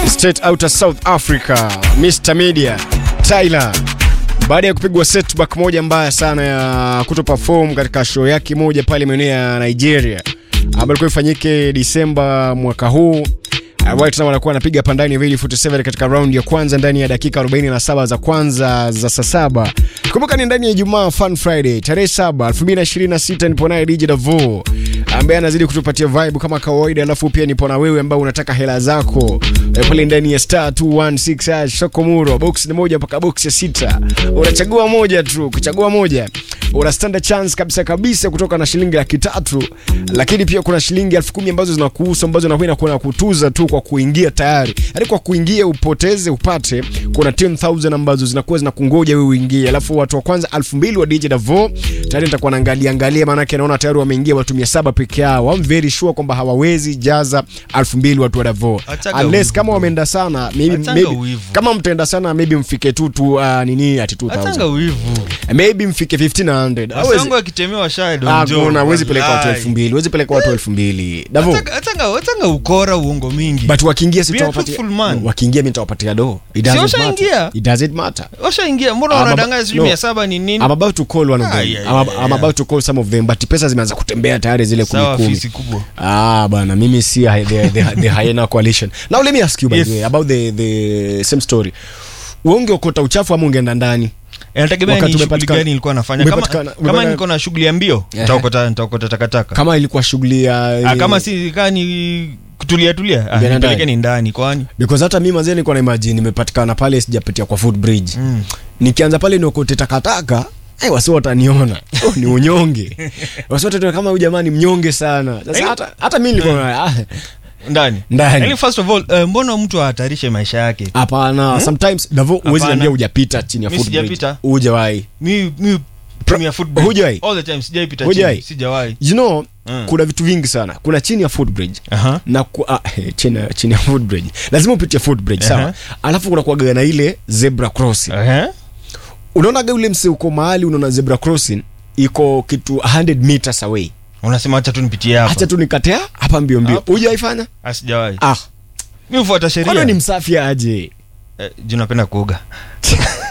straight out of South Africa, Mr Media Tyler baada ya kupigwa setback moja mbaya sana ya kuto perform katika show yake moja pale maeneo ya Nigeria ambayo ilikuwa ifanyike Disemba mwaka huu White Tena wanakuwa wanapiga pandani ya 47 katika round ya kwanza ndani ya dakika 47 za kwanza za saa saba. Kumbuka ni ndani ya Ijumaa Fun Friday tarehe 7 2026, nipo naye DJ Davo ambaye anazidi kutupatia vibe kama kawaida, alafu pia nipo na wewe ambao unataka hela zako e, pale ndani ya star 216 hash Sokomuro, box ni moja mpaka box ya sita, unachagua moja tu. Kuchagua moja una stand chance kabisa kabisa kutoka na shilingi laki tatu, lakini pia kuna shilingi elfu kumi ambazo zinakuhusu ambazo unakwenda kuna kutuza tu kwa kuingia tayari, yaani kwa kuingia upoteze upate. Kuna 10000 ambazo zinakuwa zinakungoja wewe uingie, alafu watu wa kwanza 2000 wa DJ Davo tayari nitakuwa naangalia angalia, maana yake naona tayari wameingia watu 700 peke yao. I'm very sure kwamba hawawezi jaza 2000 watu wa Davo Achaga unless wivu. kama wameenda sana maybe, Achaga maybe wivu. kama mtaenda sana maybe mfike tu tu uh, nini ati 2000 Atanga wivu. maybe mfike 1500 Hawezi- Wasangu akitemewa shadow Ah, njoo. kuna huwezi peleka watu Wallahi. 2000 huwezi peleka watu 2000 Davo Atanga- Atanga atanga ukora uongo mingi. but wakiingia Be a sitawapatia truthful man. wakiingia mimi nitawapatia do it Si doesn't washaingia? matter it doesn't matter Washaingia mbona Ah, wanadanganya baba- sijui no. 700 ni nini? I'm about to call one of them. Ah, yeah, I'm, yeah, I'm yeah. about to call some of them but pesa zimeanza kutembea tayari zile kumi Sawa kumi. fisi kubwa. Ah bana mimi si hi- the, the, the hyena coalition. Now let me ask you by Yes. the way about the the same story. Ungeokota uchafu ama ungeenda ndani? Inategemea Wakati ni shughuli umepatikana- gani nilikuwa nafanya. Kama umepatikana- kama umepatikana- niko na shughuli ya mbio, Ehe. nitaokota nitaokota takataka. Kama ilikuwa shughuli ya Ah, kama si kama ni kutulia tulia, ah, Ndani. nipeleke ni ndani kwani. because hata mimi mazee nilikuwa na imagine nimepatikana pale sijapitia kwa footbridge. Mm. nikianza pale niokote takataka hey, wasi wataniona oh, ni unyonge wasi wataniona kama huyu jamani mnyonge sana sasa Eh. hata, hata mi nilikuwa ah, Ndani. Ndani. Yaani first of all, eh, mbona mtu ahatarishe maisha yake? hapana sometimes davo huwezi Hapana. niambia hujapita chini ya Mi footbridge sijapita. hujawahi Mi mi tumia footbridge. Hujai? All the time sijaipita Hujai? chini. Sijawahi. you know Mm. kuna vitu vingi sana kuna chini ya footbridge Aha. na ku, ah, chini, chini ya footbridge lazima upitie footbridge sawa Aha. alafu kuna kuaga na ile zebra crossing Ehe. unaonaga ule mse uko mahali unaona zebra crossing iko kitu 100 meters away Unasema acha tu nipitie hapa. hacha tu nikatea hapa mbio mbio Hapa. hujaifanya Ah, sijawahi. ah Mi hufuata kwani sheria. ni msafi aje Eh, juu napenda kuoga.